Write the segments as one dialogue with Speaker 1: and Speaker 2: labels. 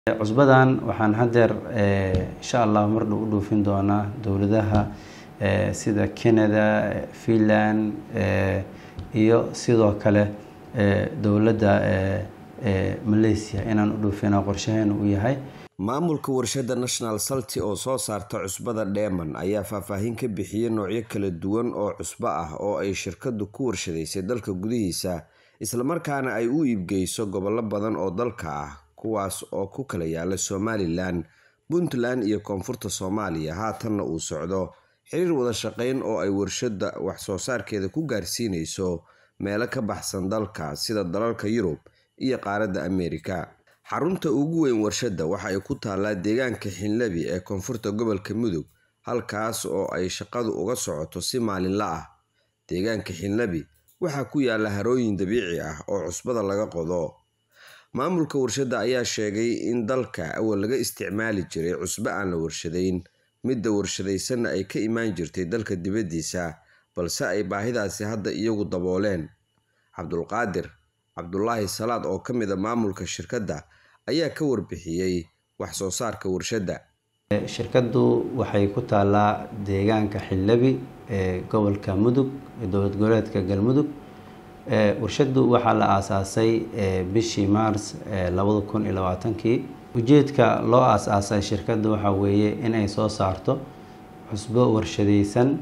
Speaker 1: cusbadan waxaan haddeer insha allah mardhow u dhoofin doonaa dowladaha sida canada finland iyo sidoo kale dowladda malaysia inaan u dhoofina qorshaheena uu yahay
Speaker 2: maamulka warshada national salty oo soo saarta cusbada dheeman ayaa faahfaahin ka bixiyey noocyo kala duwan oo cusbo ah oo ay shirkadu ku warshadaysay dalka gudihiisa islamarkaana ay u iibgeyso gobollo badan oo dalka ah kuwaas oo ku kala yaala somalilan puntland iyo koonfurta soomaaliya haatanna uu socdo xiriir wada shaqeyn oo ay warshada wax soo saarkeeda ku gaarsiinayso meelo ka baxsan dalka sida dalalka yurub iyo qaaradda ameerika xarunta ugu weyn warshadda waxa ay ku taallaa deegaanka xinlabi ee koonfurta gobolka mudug halkaas oo ay shaqadu uga socoto si maalinla ah deegaanka xinlabi waxaa ku yaala harooyin dabiici ah oo cusbada laga qodo maamulka warshadda ayaa sheegay in dalka awal laga isticmaali jiray cusbo aan la warshadayn midda warshadaysanna ay ka imaan jirtay dalka dibaddiisa balse ay baahidaasi hadda iyagu dabooleen cabdulqaadir cabdulaahi salaad oo ka mid a maamulka shirkadda ayaa ka warbixiyey wax soo saarka warshadda
Speaker 1: shirkaddu waxay ku taallaa deegaanka xildhabi ee gobolka mudug ee dowlad goboleedka galmudug warshaddu waxaa la aasaasay bishii maars labada kun iyo labaatankii ujeedka loo aas-aasay shirkadda waxaa weeye inay soo saarto cusbo warshadaysan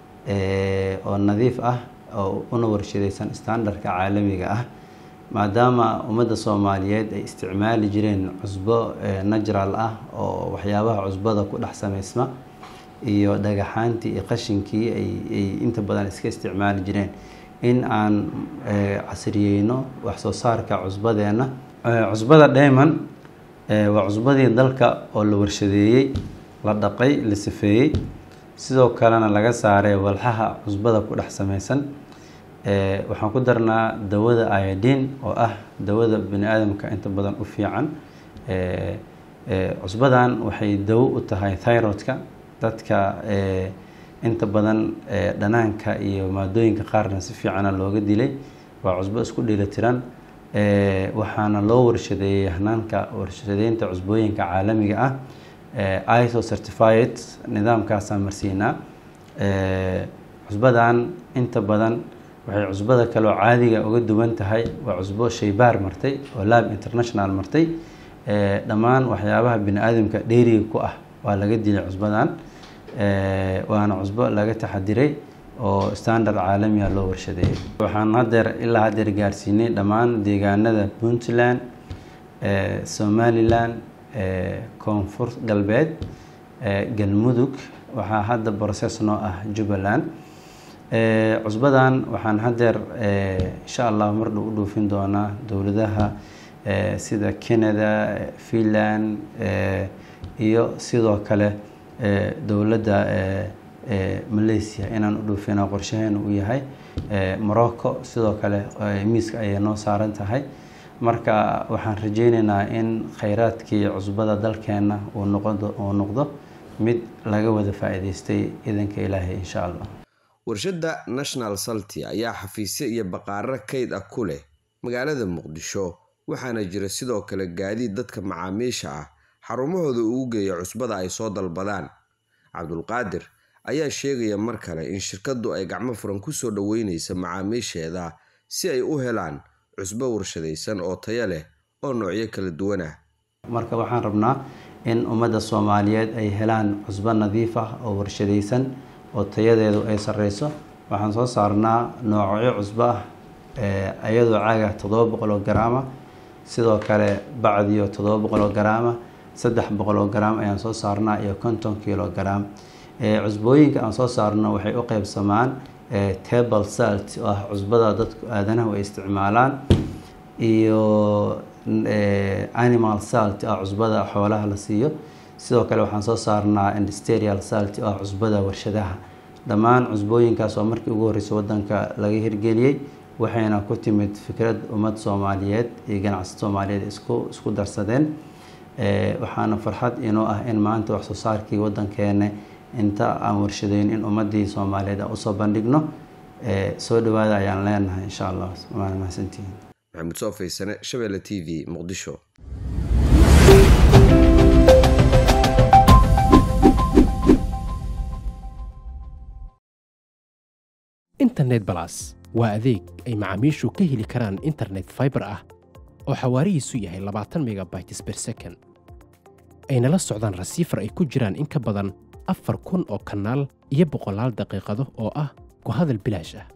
Speaker 1: oo nadiif ah oo una warshadaysan standardka caalamiga ah maadaama ummadda soomaaliyeed ay isticmaali jireen cusbo natural ah oo waxyaabaha cusbada ku dhex samaysma iyo dhagaxaantii iyo qashinkii ay inta badan iska isticmaali jireen in aan casriyeyno wax soo saarka cusbadeenna cusbada dheeman waa cusbadii dalka oo la warshadeeyey la dhaqay la safeeyey sidoo kalena laga saaray walxaha cusbada ku dhex samaysan waxaan ku darnaa dawada iodin oo ah dawada bani aadamka inta badan u fiican cusbadan waxay dawo u tahay thyrodka dadka inta badan dhanaanka iyo maadooyinka qaarna si fiicana looga dilay waa cusbo isku dheelitiran waxaana loo warshadeeyey hanaanka warshadeynta cusbooyinka caalamiga ah iso certified nidaamkaasaan marsiinaa cusbadan inta badan waxay cusbada kaloo caadiga uga duwan tahay waa cusbo shaybaar martay oo lab international martay dhammaan waxyaabaha bini aadamka dheeriga ku ah waa laga dilay cusbadan waana cusbo laga taxadiray oo standard caalamiga loo warshadeeyay waxaan hadeer ilaa hadeer gaarsiinay dhammaan deegaanada puntland somalilan koonfur galbeed galmudug waxaa hadda process noo ah jubbaland cusbadan waxaan haddeer insha allah mardhow u dhoofin doonaa dowladaha sida canada finland iyo sidoo kale dowladda malaysia inaan u dhoofina qorshaheena uu yahay morocco sidoo kale miiska ayay noo saaran tahay marka waxaan rajeyneynaa in kheyraadkii cusbada dalkeena uu noqdo uu noqdo mid laga wada faa-iideystay idanka ilaahay insha allah
Speaker 2: warshadda national salty ayaa xafiisyo iyo baqaaro kayd ah ku leh magaalada muqdisho waxaana jira sidoo kale gaadiid dadka macaamiisha ah xarumahooda ugu geeya cusbada ay soo dalbadaan cabdulqaadir ayaa sheegaya mar kale in shirkaddu ay gacmo furan kusoo dhoweyneysa macaamiisheeda si ay u helaan cusbo warshadaysan oo tayo leh oo noocyo kala duwan ah
Speaker 1: marka waxaan rabnaa in ummadda soomaaliyeed ay helaan cusbo nadiif ah oo warshadaysan oo tayadeedu ay sareyso waxaan soo saarnaa noocyo cusbo ah iyadoo caaga toddoba boqol oo garaama sidoo kale bacdiyo toddoba boqol oo garaama saddex boqol oo garaam ayaan soo saarnaa iyo konton kilo garaam cusbooyinka aan soo saarno waxay u qeybsamaan table salt oo ah cusbada dadku aadanahu ay isticmaalaan iyo animal salt oo ah cusbada xoolaha la siiyo sidoo kale waxaan soo saarnaa industrial salt oo ah cusbada warshadaha dhammaan cusbooyinkaas oo markii ugu horreysay wadanka laga hirgeliyey waxayna ku timid fikrad ummad soomaaliyeed iyo ganacsi soomaaliyeed isku isku darsadeen waxaana farxad inoo ah in maanta wax soo saarkii wadankeena inta aan warshadeyn in ummadii soomaaliyeed aan usoo bandhigno soo dhawaada ayaan leenahay insha allah waana mahadsantihiin
Speaker 2: maxamuud soo faysane shabeelle t v muqdisho
Speaker 3: internet balas waa adeeg ay macaamiishu ka heli karaan internet fiber ah oo xawaarihiisu yahay labaatan megabytes per second ayna la socdaan rasiifar ay ku jiraan in ka badan afar kun oo kanaal iyo boqolaal daqiiqado oo ah ku hadal bilaash ah